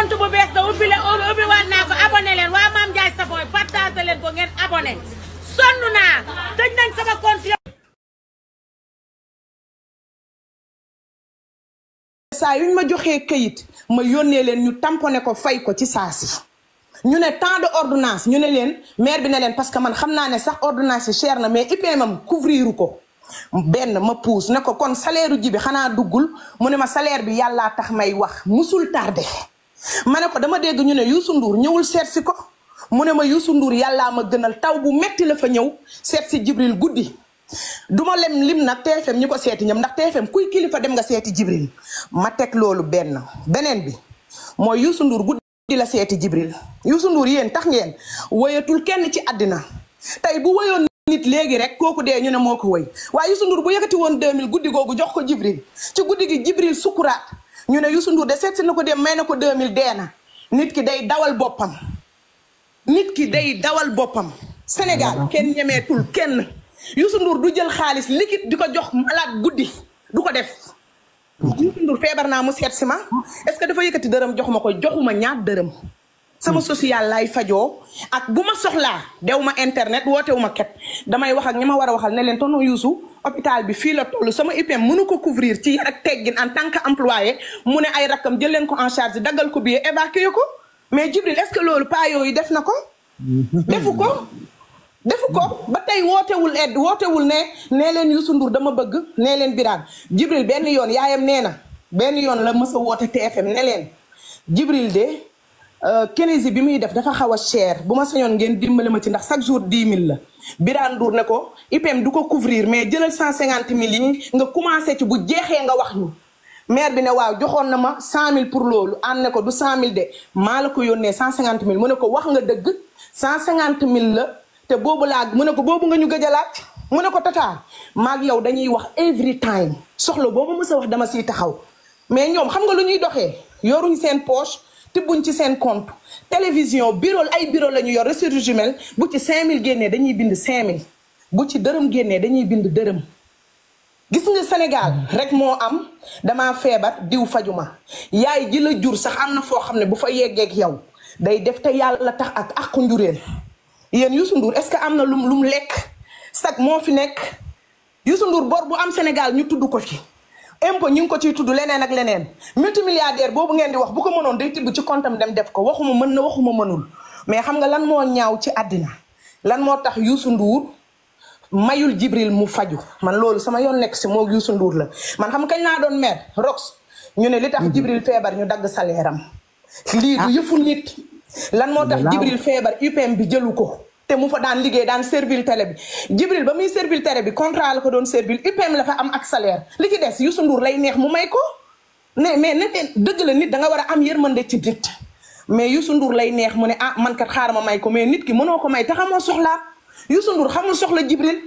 compte bu bees da ubbi le ubbi waat naa ko abonné leen waa Mame Ndiaye Savon partagé leen ko ngeen abonné sonn naa tëj nañ sama compte saa yuñ ma joxee këyit ma yónnee leen ñu tamponné ko fay ko ci saa si ñu ne temps de ordonnance ñu ne leen maire bi ne leen parce que man xam naa ne sax ordonnance yi cher na mais IPM am couvrir ko benn ma puus ne ko kon salaire u ji bi xanaa duggul mu ne ma salaire bi yàllaa tax may wax musul tardé ma ne ko dama dégg ñu ne Youssou Ndour ñëwul seet si ko mu ne ma Youssou Ndour yàllaa ma gënal taw bu metti la fa ñëw seet si Jibril guddi duma lem lim nag TFM ñi ko seeti ñoom ndax TFM kuy kilifa dem nga seeti Jibril ma teg loolu benn beneen bi mooy Youssou Ndour guddi la seeti Jibril Youssou Ndour yéen tax ngeen woyatul kenn ci àddina tey bu woyoon nit léegi rek kooku dee ñu ne moo ko woy waaye Youssou Ndour bu yëkkati woon 2000 guddi googu jox ko Jibril ci guddi gi Jibril sukuraat ñu ne Youssou Ndour de seet si na ko dem may na ko 2000 dee na nit ki day dawal boppam nit ki day dawal boppam Sénégal kenn ñemeetul kenn Youssou Ndour du jël xaalis liquide di ko jox malade guddi du ko def Youssou Ndour feebar naa mu seet si ma est-ce que dafa yëkkati dërëm jox ma ko joxuma ñaar dërëm sama social lay fajoo ak bu ma soxlaa dew ma internet wootewu ma ket damay wax ak ñi ma war a waxal ne leen tonton Youssou hôpital bi fii la toll sama IPM mënu ko couvrir ci yar ak teggin en tant que employé mu ne ay rakkam jël leen ko en charge daggal ko billet évacuer ko mais Jibril est-ce que loolu pas yooyu def na ko defu ko defu ko ba tey wootewul edd wootewul ne nee leen Youssou Ndour dama bëgg nee leen Birane Jibril benn yoon yaayam nee na benn yoon la mës a woote TFM ne leen Jibril de Kénési bi muy def dafa xaw a cher bu ma sañoon ngeen dimbali ma ci ndax chaque jour 10 000 la Birane Ndour ne ko IPM du ko couvrir mais jëlal 150 000 yi nga commencé ci bu jeexee nga wax ñu maire bi ne waaw joxoon na ma 100 000 pour loolu ànd ne ko du 100 000 de maa la ko yónnee 150 000 mu ne ko wax nga dëgg 150 000 la te boobu laa mu ne ko boobu nga ñu gëj a laaj mu ne ko tata maag yow dañuy wax every time soxla boobu mës a wax dama siy taxaw mais ñoom xam nga lu ñuy doxee yoruñ seen poche tibbuñ ci seen compte télévision bureau ay bureau la ñu yor ressources humaines bu ci 5000 génnee dañuy bind 5000 bu ci dërëm génnee dañuy bind dërëm gis nga Sénégal rek moo am dama feebar diw fajuma yaay ji la jur sax am na foo xam ne bu fa yeggeek yow day def te yàlla tax ak àqu njureel yéen Youssou Ndour est-ce que am na lum lum lekk sag moo fi nekk Youssou Ndour bor bu am Sénégal ñu tudd ko fi impôt ñu ngi ko ciy tudd leneen ak leneen multimilliardaire boobu ngeen di wax bu ko mënoon day tibb ci comptam dem def ko waxuma mën na waxuma mënul mais xam nga lan moo ñaaw ci àddina lan moo tax Youssou Ndour mayul Jibril mu faju man loolu sama yoon nekk si moo Youssou Ndour la man xam kañ naa doon mer rox ñu ne li tax Jibril feebar ñu dagg salaire am lii du yëfu nit lan moo tax Jibril feebar UPM bi jëlu ko te mu fa daan liggéey daan servil télé bi Jibril ba muy servil télé bi contrat la ko doon servil UPM la fa am ak salaire li ci des Youssou Ndour lay neex mu may ko ne mais ne dëgg la nit da nga war a am yërmande ci nit mais Youssou Ndour lay neex mu ne ah man kat xaaral ma may ko mais nit ki mënoo ko may te xamoo soxlaa Youssou Ndour xamul soxla Jibril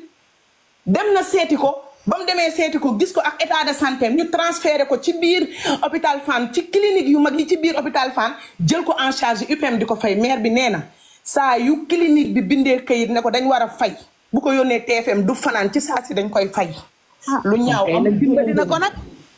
dem na seeti ko ba mu demee seeti ko gis ko ak état de santé ñu transféré ko ci biir hôpital Fann ci clinique yu mag yi ci biir hôpital Fann jël ko en charge UPM di ko fay maire bi nee na saa yu clinique bi bindee kayit ne ko dañ war a fay bu ko yónnee TFM du fanaan ci saa si dañ koy fay. lu ñaaw am dimbali na ko nag.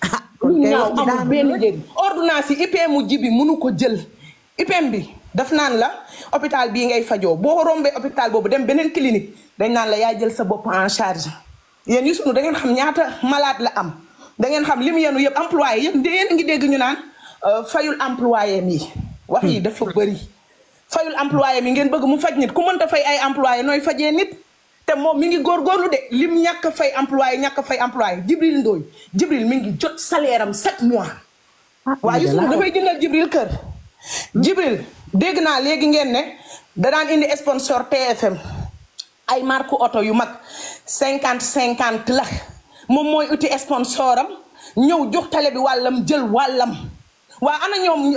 lu ñaaw amul benn njëriñ ordonnance yi IPM mu ji bi mënu ko jël IPM bi daf naan la hôpital bii ngay fajoo boo rombee hôpital boobu dem beneen clinique dañ naan la yaa jël sa bopp en charge. yéen Youssou Ndour da ngeen xam ñaata malade la am da ngeen xam li mu yenu yëpp employé yëpp yéen a ngi dégg ñu naan fayul employé mi wax yi dafa bëri fayul employé mi ngeen bëgg mu faj nit ku mënta fay ay employé nooy fajee nit te moom mi ngi góorgóorlu de lim ñàkk fay employé ñàkk fay employé Jibril Ndoye Jibril mi ngi jot salaire am sept mois waaw Youssou Ndour dafay jëndal Jibril kër Jibril dégg naa léegi ngeen ne da daan indi sponsor TFM ay marque oto yu mag cinquante cinquante la moom mooy uti sponsor am ñëw jox tale bi wàllam jël wàllam waa ana ñoom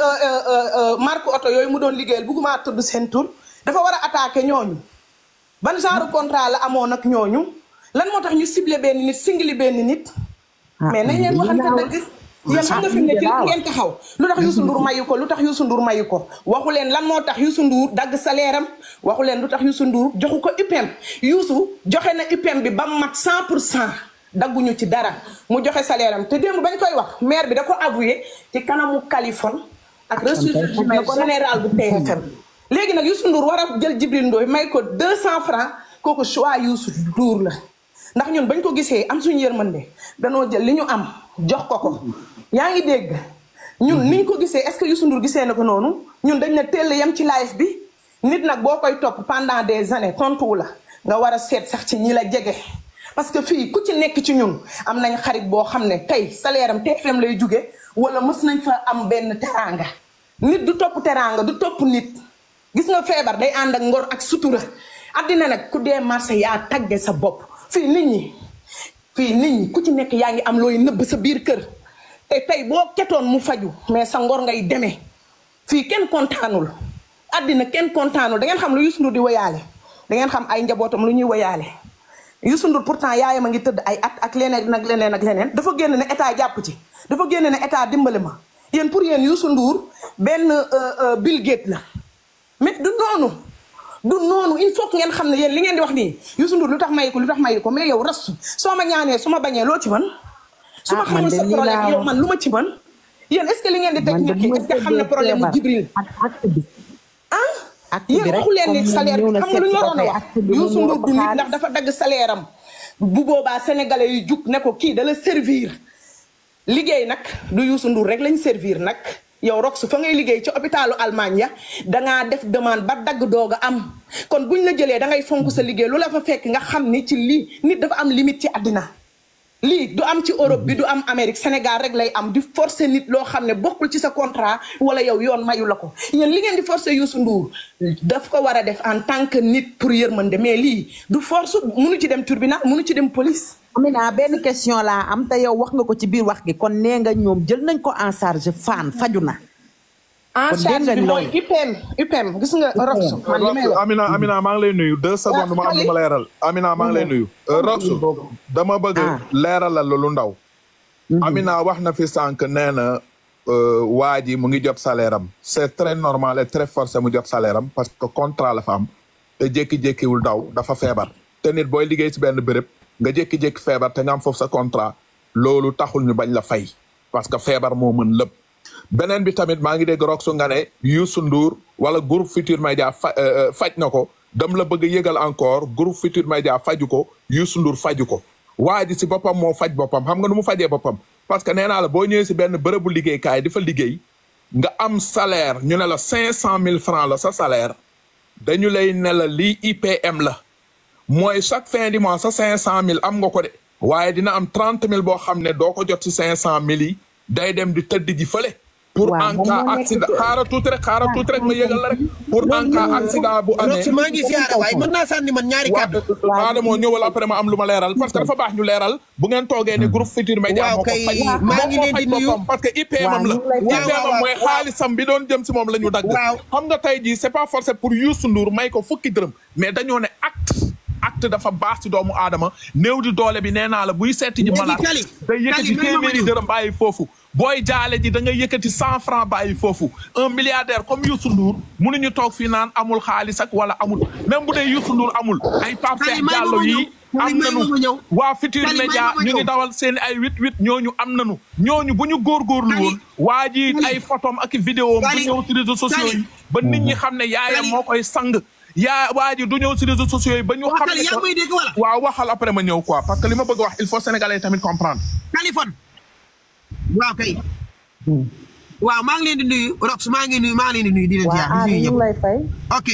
marque oto yooyu mu doon liggéeyal bugguma tudd seen tur dafa war a attaquer ñooñu ban genre contrat la amoon ak ñooñu lan moo tax ñu ciblé benn nit singli benn nit mais nañ leen waxante dëgg yéen xam nga fi mu ne ci ngeen taxaw lu tax Youssou Ndour mayu ko lu tax Youssou Ndour mayu ko waxu leen lan moo tax Youssou Ndour dagg salaire am waxu leen lu tax Youssou Ndour joxu ko UPM Youssou joxe na UPM bi ba mat 100 pour cent dagguñu ci dara mu joxe salaire am te démb bañ koy wax maire bi da ko avoué ci kanamu Kaliphone ak ressources humaines général bu TFM léegi nag Youssou Ndour war a jël Djibril Ndoye may ko deux cent francs kooku choix Youssou Ndour la ndax ñun bañ ko gisee am suñu yërmande danoo jël li ñu am jox ko ko yaa ngi dégg ñun niñ ko gisee est-ce que Youssou Ndour gisee na ko noonu ñun dañ ne teel yem ci live bi nit nag boo koy topp pendant des années tontuwu la nga war a seet sax ci ñi la jege parce que fii ku ci nekk ci ñun am nañ xarit boo xam ne tey salaire am TFM lay jóge wala mës nañ fa am benn teraanga nit du topp teraanga du topp nit gis nga feebar day ànd ak ngor ak sutura àddina nag ku dee marché yaa tagge sa bopp fii nit ñi fii nit ñi ku ci nekk yaa ngi am looy nëbb sa biir kër te tey boo ketoon mu faju mais sa ngor ngay demee fii kenn kontaanul àddina kenn kontaanul da ngeen xam lu Youssou Ndour di woyaale da ngeen xam ay njabootam lu ñuy woyaale Youssou Ndour pourtant yaayam a ngi tëdd ay at ak leneen ak leneen ak leneen dafa génn ne état jàpp ci dafa génn ne état dimbali ma yéen pour yéen Youssou Ndour benn Bill Gates la mais du noonu du noonu il faut que ngeen xam ne yéen li ngeen di wax nii Youssou Ndour lu tax mayi ko lu tax mayi ko mais yow rastu soo ma ñaanee su ma bañee loo ci man su ma Ah, man xamul de sa lii problème laa yow wax. man lu ma ci man yéen est ce que li ngeen di teg man de nit ki est ce que xam na problème mu Jibril ak acte bi ah acte bi yéen rek waxu leen ni comme salaire ñëw bi na xam nga lu ñu seet waroon a ko wax acte bi Youssou moom Ndour moo du ëpp nit ndax xaalis. dafa dagg salaire am bu boobaa sénégalais yu jug ne ko kii da la servir liggéey nag du Youssou Ndour rek lañ servir nag yow Rox fa ngay liggéey ci hôpitalu Allemagne ya dangaa def demande ba dagg doog a am kon buñ la jëlee da ngay fonk sa liggéey lu la fa fekk nga xam ni ci lii nit dafa am limite ci àddina lii du am ci Europe bi du am Amérique Sénégal rek lay am di forcer nit loo xam ne bokkul ci sa contrat wala yow yoon mayu la ko yéen li ngeen di forcer Youssou Ndour daf ko war a def en tant que nit pour yërmande mais lii du force munu ci dem tribunal munu ci dem police. Amina benn question laa am te yow wax nga ko ci biir wax gi kon nee nga ñoom jël nañ ko en charge fan faju na en Kon charge dégg bi nga mooy loolu. UPM UPM gis nga Rox man li may wax. Amina Amina maa ngi lay nuyu deux secondes ma am lu ma leeral Amina maa ngi lay nuyu Roxu dama bëgg Ah. leeralal lu ndaw Amina wax na fi sànq nee na euh, waa ji mu ngi jot salaire am c'est très normal et très forcé mu jot salaire am parce que contrat la fa am te jékki-jékkiwul daw dafa feebar te nit booy liggéey ci benn béréb nga jékki-jékki feebar te nga am foofu sa contrat loolu taxul ñu bañ la fay parce que feebar moo mën lépp beneen bi tamit maa ngi dégg Roxu nga ne Youssou Ndour wala groupe Futur Média fa euh, euh, faj na ko dam la bëgg a yëgal encore groupe Futur Média faju ko Youssou Ndour faju ko waa ji si boppam moo faj boppam xam nga nu mu fajee boppam parce que nee naa la boo ñëwee si benn bërëbu liggéeykaay di fa liggéey nga am salaire ñu ne la cinq cent mille francs la sa salaire dañu lay ne la lii IPM la mooy chaque fin du mois sa cinq cent mille am nga ko de waaye dina am trente mille boo xam ne doo ko jot si cinq cent mille yi day dem di tëdd ji fële pour Waaw, en moom cas moo nekk accident ci- xaaral tuuti rek xaaral tuuti rek ma yëgal la rek pour en cas accident bu amee Rox maa ngi siyaare waaye mën naa sànni man ñaari kàddu. waaw Adamo ñëwal après ma am lu ma leeral parce que dafa baax ñu leeral bu ngeen toogee ne groupe Futur Média Waaw moo ko kay, faj maa ngi moo ko leen di faj nuyu. boppam parce que IPM am la Waaw, ñu ngi lay fay. IPM Waaw, am mooy waaw, waaw. xaalisam bi doon jëm si moom la ñu dagg Waaw. xam nga tey jii c'est pas forcé pour Youssou Ndour may ko fukki dërëm mais dañoo ne acte acte dafa baax si doomu aadama néew di doole bi nee naa la buy seeti ji Léegi malade Kali, day yëkkati Kali, may ma ma téeméeri ñëw. dërëm bàyyi foofu booy jaale ji da nga yëkkati cent francs bàyyi foofu un milliardaire comme Youssou Ndour mënuñu toog fii naan amul xaalis ak wala amul même bu dee Youssou Ndour amul ay Pape Kali, Cheikh may ma Diallo ma ñëw. yi Kali, am may ma ma nanu ñëw. waa Futur Kali, may Média ma ma ñu ngi ñëw. dawal seen ay huit huit ñooñu am nanu ñooñu bu ñu góorgóorlu Kali, woon waa ji Kali. ay photom ak i vidéo bu Kali, ñëw si réseaux sociaux Kali. yi ba nit ñi xam ne yaayam Kali. moo koy sang yaa waa ji du ñëw si réseaux sociaux yi ba ñu Waa xam Kali, ne yaa que- may dégg wala? waaw waxal après ma ñëw quoi parce que li ma bëgg a wax il faut sénégalais tamit comprendre Kaliphone waaw kay waaw maa ngi leen di nuyu Rox maa ngi nuyu maa ngi leen di nuyu di leen waa ziar di Ami nuyu ñu ñëpp. ngi lay fay ok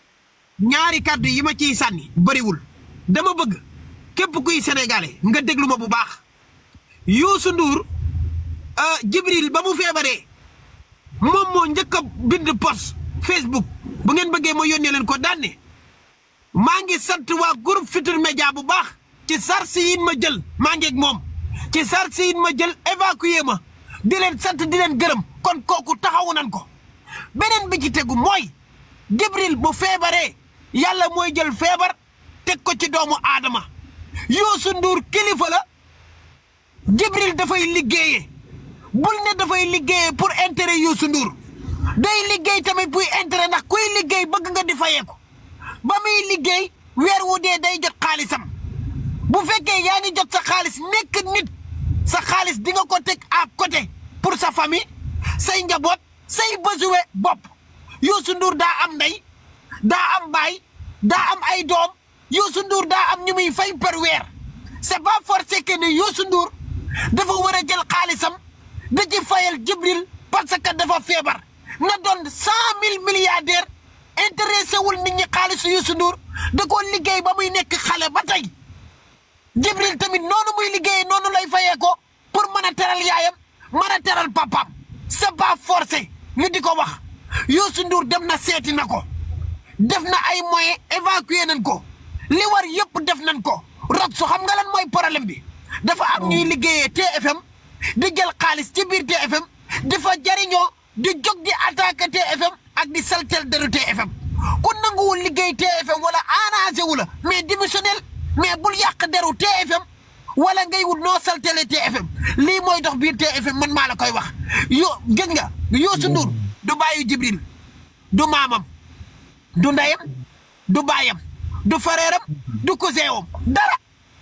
ñaari kàddu yi ma ciy sànni bëriwul dama bëgg képp kuy sénégalais nga déglu ma bu baax Youssou Ndour euh, Jibril ba mu feebaree moom moo njëkk a bind post Facebook bu ngeen bëggee ma yónnee leen ko daan ne maa ngi sant waa groupe Futur Média bu baax ci sarsi yin ma jël maa ngi ak moom ci sarsi yin ma jël évacuer ma di leen sant di leen gërëm kon kooku taxawu nan ko beneen bi ci tegu mooy Jibril bu feebaree yàlla mooy jël feebar teg ko ci doomu aadama Youssou Ndour kilifa la Jibril dafay liggéeyee bul ne dafay liggéeyee pour intérêt Youssou Ndour day liggéey tamit buy intérêt ndax kuy liggéey bëgg nga di fayeeku ba muy liggéey weer wu dee day jot xaalisam bu fekkee yaa ngi jot sa xaalis nekk nit sa xaalis di nga ko teg à côté pour sa famille say njaboot say besoin bopp Youssou Ndour daa am ndey daa am baay daa am ay doom Youssou Ndour daa am ñu muy fay par weer c'est pas forcé que ne Youssou Ndour dafa war a jël xaalisam da ci fayal Jibril parce que dafa feebar na doon cent mille milliardaires intéressé wul nit ñi xaalisu Youssou Ndour da ko liggéey ba muy nekk xale ba tey Jibril tamit noonu muy liggéeyee noonu lay fayee ko pour mën a teral yaayam mën a teral papaam c'est pas forcé ñu di ko wax Youssou Ndour dem na seeti na ko def na ay moyens évacuer nañ ko li war yëpp def nañ ko rot su xam nga lan mooy problème bi dafa am ñuy liggéeyee TFM di jël xaalis ci biir TFM di fa jariñoo di jóg di attaquer TFM ak di saltel deru TFM ku nanguwul liggéey TFM wala arrangé wu la mais démissionnel mais bul yàq deru TFM wala ngay wut noo saltele TFM lii mooy dox biir TFM man maa la koy wax yo gis nga Youssou Ndour du bàyyi Jibril du maamam du ndeyam du baayam du fareeram du cousin dara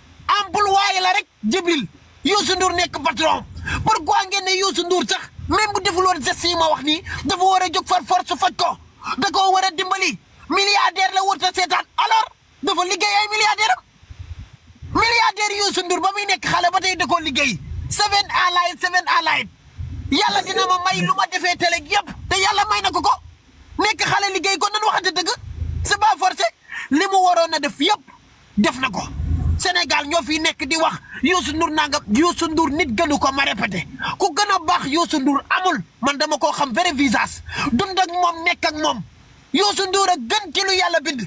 employé la rek Jibril Youssou Ndour nekk patron pourquoi ngeen ne Youssou Ndour sax même bu deful woon geste yi ma wax nii dafa war a jóg far force faj ko da koo war a dimbali milliardaire la wut a seetaan alors dafa liggéey ay milliardaire am milliardaire Youssou Ndour ba muy nekk xale ba tey da koo liggéey seven allied seven allied yàlla dina ma may lu ma defee télé yëpp te yàlla may na ko ko nekk xale liggéey ko nan waxante dëgg c'est pas forcé li mu waroon a def yëpp def na ko Sénégal ñoo fi nekk di wax Youssou Ndour nangam Youssou Ndour nit gënu ko ma répété ku gën a baax Youssou Ndour amul man dama koo xam vrai visage dund ak moom nekk ak moom Youssou Ndour a gën ci lu yàlla bind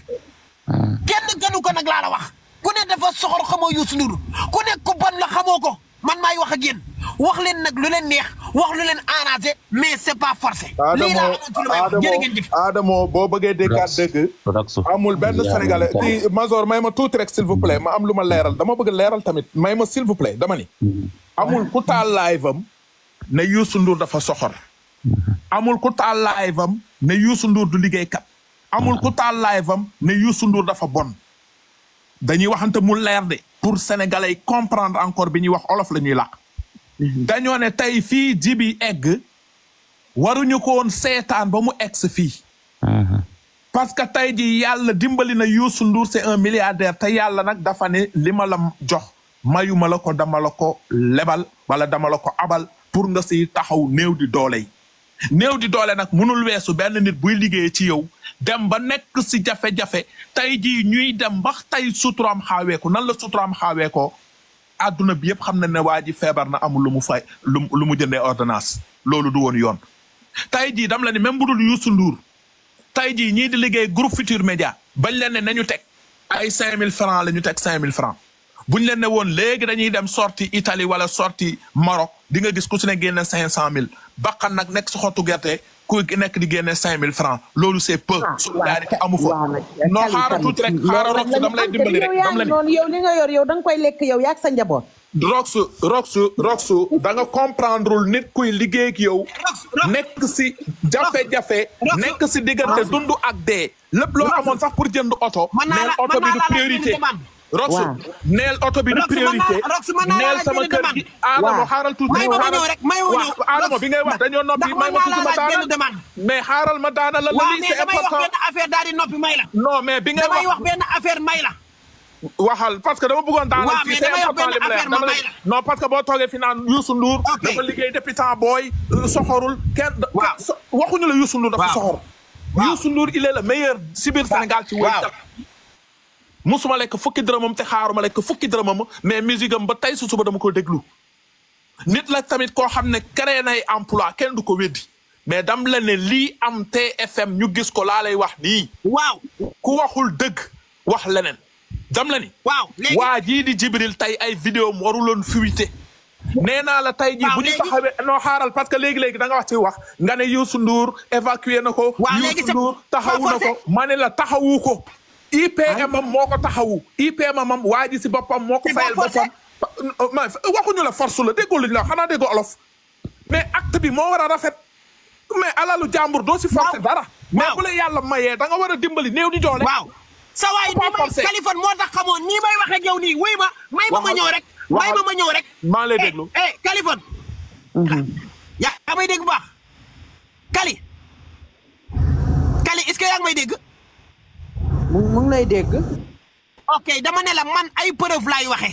kenn gënu ko nag laa la wax ku ne dafa soxor xamoo Youssou Ndour ku ne ku bon la xamoo ko man maay wax ak yéen wax leen nag lu leen neex wax lu leen arrangé mais c'est pas forcé. lii laa amoon ci lu may wax jërë ngeen jëf. Adamo boo bëggee déggaat dëgg. amul benn sénégalais kii Mazor may ma tuuti rek s'il vous plaît ma am lu ma leeral dama bëgg leeral tamit may ma s'il vous plaît dama ni. amul ku taal live am ne Youssou Ndour dafa soxor. amul ku taal live am ne Youssou Ndour du liggéeykat. amul ku taal live am ne Youssou Ndour dafa bon. dañuy waxante mu leer de pour sénégalais yi comprendre encore bi ñuy wax olof la ñuy làq. dañoo ne tey fii jibi egg waruñu ko woon seetaan ba mu egg fii. parce que tey ji yàlla dimbali na Youssou Ndour c'est un milliardaire te yàlla nag dafa ne li ma la jox mayuma la ko dama la ko lebal wala dama la ko abal pour nga siy taxaw néew di doole yi. néew di doole nag mënul weesu benn nit buy liggéey ci yow dem ba nekk si jafe-jafe tey jii ñuy dem ba tey suturaam xaaweeku nan la suturaam xaaweekoo àdduna bi yëpp xam na ne waa ji feebar na amul lu mu fay lu lu mu jëndee ordonnance loolu du woon yoon. tey jii dam la ni même bu dul Youssou Ndour tey jii ñii di liggéey groupe Futur Média bañ leen ne nañu teg ay 5000 francs la ñu teg 5000 francs buñ leen ne woon léegi dañuy dem sorti Italie wala sorti Maroc di nga gis ku si ne génne 500000 baqan nag nekk si xottu gerte ku nekk di génne 5000 francs loolu c'est peu. solidarité amu fa. non xaaral tuuti rek xaaral rok su dam lay dimbali rek dam la ni noonu yow li nga yor yow da nga koy lekk yow yaag sa njaboot. Roxu Roxu Roxu da nga comprendreul nit kuy liggéey ak yow nekk si jafe-jafe nekk si diggante dund ak dee lépp loo amoon sax pour jënd oto neel oto bi du priorité Roxu neel oto bi du priorité neel sama kër gi Adamo xaaral tuuti may ma ma ñëw rek may ma ñëw Adamo bi ngay wax dañoo noppi may ma tuuti ma daana mais xaaral ma daana la la lii c'est damay wax important benn affaire daal di noppi may la non mais bi ngay damay wax wax benn affaire may la waxal parce que dama bëggoon daanal waaw, fii mais c'est damay wax important li benn mu leer affaire ma dama may la non parce que boo toogee fi naan Youssou Ndour Ok. dafa liggéey depuis temps booy soxorul kenn da- Waaw. so- waxuñu la Youssou Ndour dafa Waaw. soxor Waaw. Youssou Ndour il est le meilleur si biir Sénégal ci woy Waaw. jàpp musuma lekk fukki dërëmam te xaaruma lekk fukki dërëmam mais musique am ba tey su suba dama ko déglu nit la tamit koo xam ne créé nay emploi kenn du ko weddi mais dam la ne lii am TFM ñu gis ko laa lay wax nii waaw ku waxul dëgg wax leneen dam la ni waaw léegi waa jii di Jibril tay ay vidéo mu waruloon fuité nee naa la tey jii Waaw, bu ñu léegi- taxawee non xaaral parce que léegi-léegi da nga wax ci wax nga ne Youssou Ndour évacué na ko Waaw, léegi Youssou c'est Ndour taxawu pas na ko forcé. ma ne la taxawu ko IPM am moo ko taxawu IPM am waa ji si boppam moo ko C'est pas fayal forcé. boppam ma waxuñu la force la déggoo luñu la xanaa déggoo olof mais acte bi moo war a rafet mais alalu jàmbur doo si forcé Waaw. dara mais Waaw. bu la yàlla mayee da nga war a dimbali néew di doole waaw sa waay Pas nii may forcé. Kaliphone moo tax xamoon nii may wax ak yow nii wuy ma may ma ma Waxal. ñëw rek may ma Waxal. ma ñëw rek maa ngi lay eh déglu eh Kaliphone yaa may dégg bu baax Kali Kali est-ce que yaa ngi may dégg mu mu ngi lay dégg. ok dama ne la man ay preuve laay waxee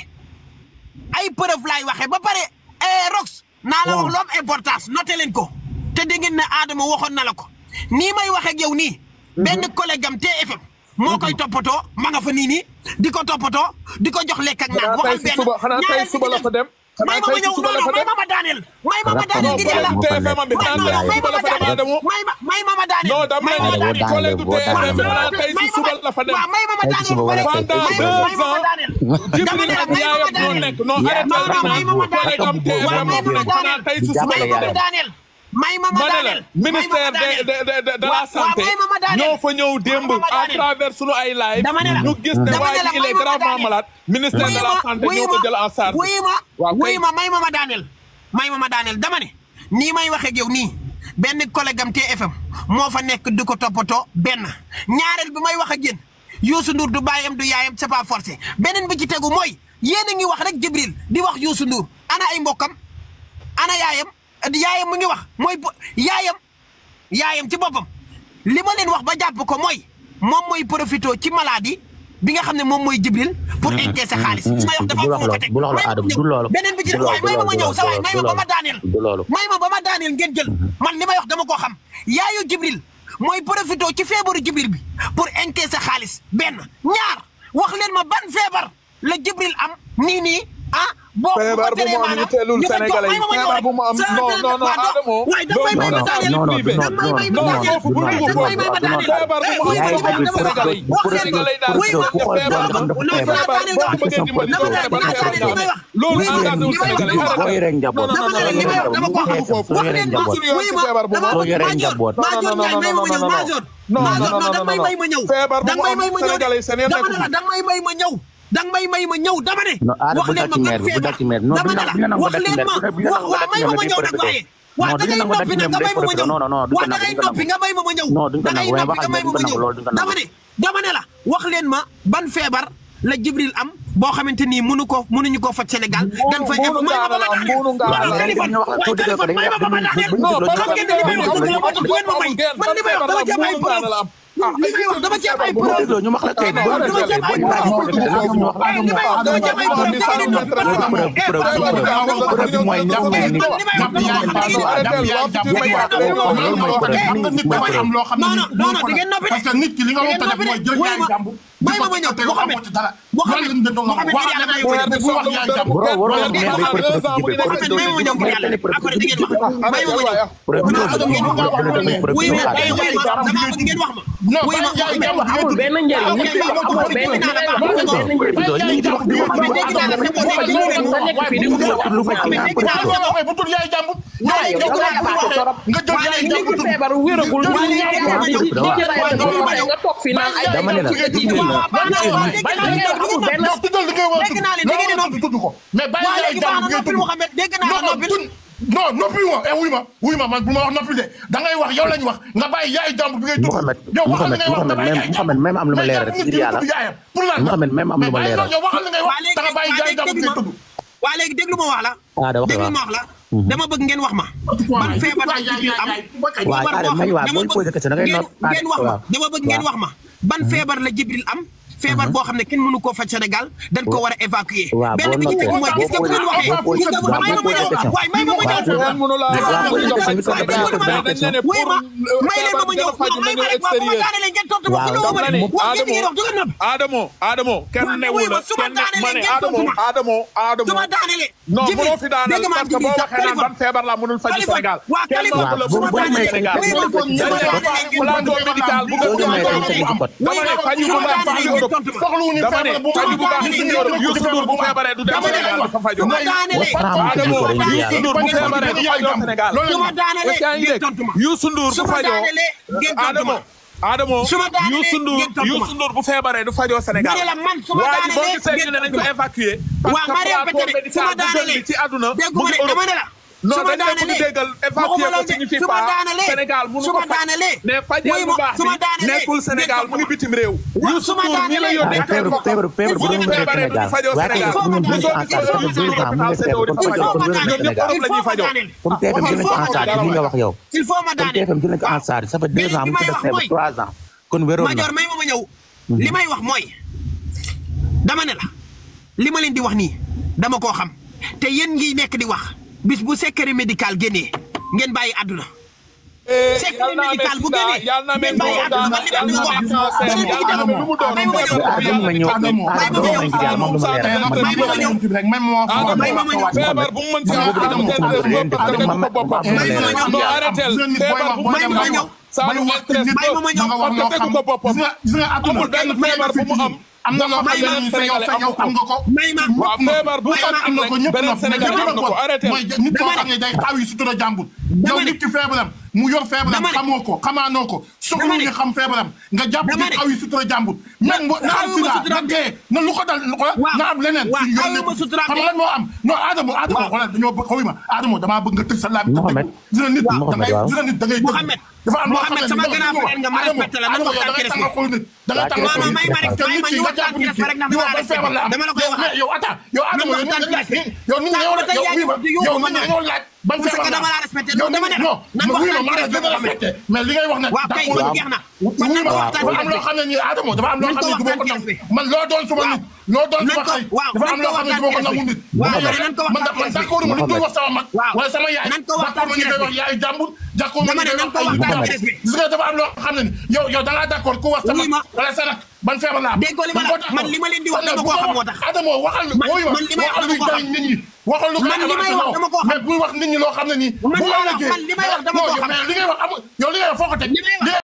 ay preuve laay waxee ba pare eh Rox naa la wax lu am importance noté leen ko te dégg ngeen ne Adama waxoon na la ko nii may waxee ak yow nii benn collègue am TFM moo koy toppatoo ma nga fa nii nii di ko toppatoo di ko jox lekk ak naan xanaa tey waxal si benn suba xanaa tey ñaareel bi suba la ci fa dem may xanaa ma ma tey si ñëw suba la non fa may dem ma ma daaneel may ma ma Rapport daaneel bi ngir yàlla collègue TFM bi may xanaa non tey non si may ma ma suba la fa dem daaneel Adamo may ma may ma ma daaneel non dama may ne ma ma la daaneel collègue boo daaneel, TFM bi boo xanaa tey si suba la fa dem waaw may ma ma Tey ci suba daaneel wala tey ci pendant suba. deux ans Jibril ak yaayam ñoo nekk non yaa arrêté non non may ma ma collègue am daaneel waaw TFM may ma ma xanaa daaneel tey si Di suba may la ma fa ma dem daaneel may ma ma ma ne la daaneel ministère de de de de de la Waaw, waaw, santé may ma ma daaneel. ñoo fa ñëw démb May ma ma à daaneel. travers sunu ay live Dama ne la. ñu gis ne Dama waa ne la, ji il may est ma ma gravement daaneel. malade ministère de la santé ñoo ko jël en charge wuyu ma waaw kay. wuyu ma may ma ma daaneel may ma ma daaneel dama ne nii may waxee ak yow nii benn collègue am TFM moo fa nekk di ko toppatoo benn ñaareel bi may wax ak yéen Youssou Ndour du baayam du yaayam c'est pas forcé beneen bi ci tegu mooy yéen a ngi wax rek Jibril di wax Youssou Ndour ana ay mbokkam ana yaayam yaayam mu ngi wax mooy bu- yaayam yaayam ci boppam li ma leen wax ba jàpp ko mooy moom mooy profité ci maladie bi nga xam ne moom mooy Jibril pour encaisser xaalis li may wax dafa bul am wax fu ma ko teg loolu bul wax loolu may ma Adama ñëw. du loolu beneen bi ci du def waaye may ma ma loolu ñëw sa waay du may ma ba ma loolu daaneel du loolu may ma ba ma daaneel ngeen jël man li may wax dama koo xam yaayu Jibril mooy profité ci feebaru Jibril bi pour encaisser xaalis benn ñaar wax leen ma ban feebar la Jibril am nii nii ah boo feebar bu mu am yitteelul Sénégalais yi feebar bu mu am non non non Adamo waaye da may may ma daaneel non, non, privé non, da may may ma non, daaneel foofu bu dugg da may may ma foofu daaneel feebar bu mu am Yaay yitteelul Jibril Sénégalais yi wax leen Sénégalais yi daal wuy ma ku xool feebar doon dafa non, feebar. daaneel boo ko bëggee dimbali dama doo ne feebar dama feebar ne li may wax loolu wuy ma engagé wu li may wax Sénégalais yi dama boo yoree njaboot non, non, dama ne li may wax dama ko xam soo wax yoree leen ma njaboot wuy ma feebar bu dama soo yoree Maajoor njaboot. Maajoor non, Njaay may ma ma ñëw non, non, Maajoor non, Maajoor non, non non, danga may non, may ma ñëw feebar bu danga mu may am may ma ñëw Sénégalais yi seen yoon dama ne nekku la ci. danga may may ma ñëw danga may may ma ñëw dama ne Non, Adama wax bu leen dal ci ma maire bi, bu ban dal ci maire bi. Non, dama du ne na- la du na nangu wax dal ci leen maire ma bi, du na nangu waaw dal ci may ma ma maire ñëw bi, nag day waaye Non, waaw da duñu ngay nangu dal noppi ci nag nga may maire bi, ma ma day ñëw non, non, non, duñ ko waaw da nangu, ngay duñ ko noppi nga may ma ma ñëw Non, duñ ko da ngay nangu, waaye noppi nga waxal may ma ma duñ ko nangu, ñëw loolu duñ ko nangu. dama ne dama ne la wax leen ma ban feebar la Jibril am boo xamante ni mënu ko mënuñu koo faj Sénégal dañ fay def mbuunu may ma ba ma ngaala la, daaneel mbuunu ngaala wala la. téléphone Dañu wax waaye soo déggee ko téléphone may ma ba ma daaneel dañuy non xam ngeen ne li may wax dëgg la moo tax du ngeen ma may man li may wax dama ci am ay preuve li may wax dama ci am ay preuve dégloo ñu wax la kay boo dama ci am ay boo preuve ñu laaj ñu wax la li may wax dama ci am ay preuve da ngeen di noppi ba preuve preuve preuve preuve bi mooy ñëw ngeen ni non non non da ngeen noppi parce que nit ki li nga da war ngeen a def mooy jël yaay jàmbur may ma ma ñëw Mouhamed Mouhamed Mouhamed ngir yàlla may ma ñëw bu wax yaay jàmbur Bro, waroo wax maire bi preuve ci biir Mouhamed may ma ma ñëw ngir yàlla après di ngeen wax may ma ma ñëw preuve bi Dama bëgg ngeen wax ma preuve wuy bi ma wuy ma dama bëgg ngeen wax ma wuy ma amul benn njëriñ nit ki wax amul benn njëriñ amul benn njëriñ Mouhamed dégg naa la c'est bon dégg naa nga nekk fii di wut lu ma ci dégg naa la c'est bon bu tul yaay jàmbur waaye yow da ngay paase torop nga jël yaay nit jàmbur ki feebar wéragul ñu ngi nekk di di ci rayal ba pare nga toog fi naan ay dama ne la dégg amul benn yow tuddal li ngay war a Dégg naa leen, dégg ngeen noppi. tudd ko mais bàyyi waa yaay léegi baax jàmbur na ngay noppi tudd Mouhamed dégg naa la non noppi tun non noppi ma eh wuy ma wuy ma man bu ma wax noppi de da ngay wax yow lañ wax nga bàyyi yaay jàmbur bi ngay tudd Mouhamed yow waxal li ngay wax Mouhamed nga bàyyi yaay Mouhamed jàmbur même am lu ma leeral rek mais ngir yàlla tudd yaayam pour lan Mouhamed même am lu ma mais leeral yow waxal li ngay waa wax léegi da nga bàyyi waa yaay léegi jàmbur déglu ngay ma tudd waa léegi déglu ma wax la Ah, da wax déglu waaw. ma wax la dama bëgg ngeen wax ma ban feebar la Jibril am waaw feebar Adama boo may xam- waaw dama booy posé question da ngay ngeen noot ngeen wax ma waaw. dama bëgg ngeen wax ma ban feebar la Jibril am feebar boo xam ne kenn mënu koo faj Sénégal dañ ko war a évacuer waaw benn boo bi ci tegu noppee mooy gis nga bu ngeen waxee boo posé gis nga bu may ma ma ñëw question. waaye may ma ma ñëw kenn mënu laa waaw wax boo ñu posé doxal question bi Sénégal dañ ne dañ ne wuy ma pour may leen ma ma ñëw faju non may ma nañu rek waaw bu ma extérieur daanelee ngeen tontu ma Waaw, fu ma dama ne wax ngeen di ngeen wax du ngeen noppi Adamo Adamo kenn Waaw, newu wuy ma, la su ma kenn daanelee ma ne ngeen Adamo tontu ma. Adamo Adamo su ma daanelee non Jibril, mënoo fi daaneel dégg nga parce que boo Jibril, waxee naan ban feebar la mënul faju Kaliphone, Sénégal waa kenn Kaliphone, mënu la bu- mënul bu faju may Sénégal teg- dañ bu- ne plateau médical bu Soo nga demee dañ teg ci code. dama ne faju bu baax fii Europe soxlawuñu dama ne feebar bu faju bu baax fii Europe Youssou Ndour bu feebaree du dem Dama ne Sénégal dafa faju su ma daanelee Adamo Dama ne Youssou Ndour bu feebaree du fajoo Sénégal su ma daanelee est-ce que yaa ngi ngeen dégg tontu ma Youssou Ndour su bu ma fajoo daanelee ngeen tontu Adamo ma Adamo Su ma daanelee Youssou Ndour ngeen tontu ma. Youssou Ndour bu feebaree du fajoo Sénégal Ma ne la man su ma waa ji boo daanelee gisee ñu ne ngeen nañ ko tontu ma. évacuer Waa, ma parce que répété plateau de, su ma médical bu gën daanelee bi ci àdduna mu dégguma ngi ne dama Europe ne la non su ma dañ ne bëgg daanelee déggal évacuer waxuma ko loolu de signifie su ma pas daanelee Sénégal mënu su ko ma faj daanelee mais fajal mooy bu ma- baax su ma bi daanelee nekkul Sénégal mu ngi bitim réew waaw Youssou su ma Ndour mi la daanelee yónnee waaye feebar feebar feebar bu doon wéree Sénégal fajoo waaye Sénégal feebar bu ñu mën en charge ça fait deux ans mu ngi feebar kon fajoo kon wér na Sénégal il faut ma daaneel comme TFM jël nañ ko en charge li nga wax yow il faut ma comme daaneel TFM jël nañ ko en charge ça fait deux ans mu ngi def feebar trois ans kon wéroon na Major may ma ma ñëw li may wax mooy dama ne la li ma leen di wax nii dama koo xam te yéen ngi nekk di wax bis bu secret médical génnee ngeen bàyyi àdduna secret médical bu génnee ngeen bàyyi àdduna man li ma leen wax dara du ci dem may ma ma ñëw ah dama ma ñëw ah dama ma ngir yàlla moom du ma leeral man may ma ma ñëw rek même moo may ma ma ñëw feebar bu mu mën si man boobu dama ko comprendre leen def dama ma ma ma may ma ma ñëw non arrêté feebar bu mu may ma ma ñëw saa lu wax stress may ma ma ñëw nga wax loo xam tegu ko boppam gis nga gis nga àdduna amul benn feebar bu mu am am na loo xam ne sa yow sa yow am nga ko may ma waaw feebar bu am am na ko ñëpp beneen Sénégal am na ko arrêté mooy nit koo xam ne day xaw yi sutura jàmbur yow nit ki feebaram mu yor feebaram Dama ne. xamoo ko xamaanoo ko soxla Dama ne. nga xam feebaram nga jàpp Dama di ne. xaw yi sutura jàmbur même bu na am xawuma sida sutura na dee na lu ko dal lu ko Waaw. na am leneen Waaw, suñu yoon xawuma nekku sutura xam nga lan moo am non Adamo Adamo Waaw. xoolal dañoo bëgg xaw ma Adamo damaa bëgg nga tëj sa laaj Mohamed. dina nit da Mohamed, ngay waaw. dina nit da ngay dégg. Mohamed. dafa am loo xam Mohamed, ne sama ni grand frère nga, ma Adamo, respecté la, nan Adamo, waxtaan yow da ngay ci tàngal xol nit da ngay Waa tàngal Kéré xol may ma rek, nit. may ma ñu Nit ki nga waxtaan jàpp ci nit ki, rek ndax di wax dama la ban feebar la am. dama la koy Yow, waxaat. mais yow attends yow Adamo yow waxtaan nit nga ci laaj yow nit nga yow Sànq ba tey yow yaa oui ngi ma di yuuxu yow ma nit ñëw. nga yow laaj ban Parce que feebar la dama am. la respecté, yow dama ne la, non nan oui ma waxtaan ma ci la gën a respect respecté mais li ngay wax ne waaw kay d'accord. kon jeex na oui kon ma nan waxtaan ci dafa am loo respect xam ne nii Adamo dafa am loo Nañ xam ko ne du ma ko waxtaan ci nangu respect. man loo doon suma nit loo doon Nañ suma ko- xay waaw, dafa am nañ loo ko xam ne du ma ko waxtaan ci nangu nit waaw, man nañ ko man waxtaan ci d'accord ma nit du wax sama mag Waaw. wala sama yaay Nañ ko waxtaan d'accord ma ci ñu koy wax respect. yaay jàmbur d'accord ma Dama ñu ne koy nañ ko wax ay waxtaan ci jàmbur. respect. gis nga dafa am loo xam ne ni yow yow da ngaa d'accord ku wax sama Oui, ma. wala sa rak ban feebar la am Déggoo li ma la- moo tax man li ma leen di wax kon nag dama bu koo xam ko moo tax. Adamo waxal Man- wooyu ma man li may wax waxal dama luy koo jariñ nit ñi waxal lu koy Man li may wax avancé dama koo xam. mais buy wax nit ñi loo xam ne nii Man bu li may wax- ëllëgee man li may wax dama koo non, xam. mais li ngay wax amul yow li ngay wax foo ko teg Li may wax-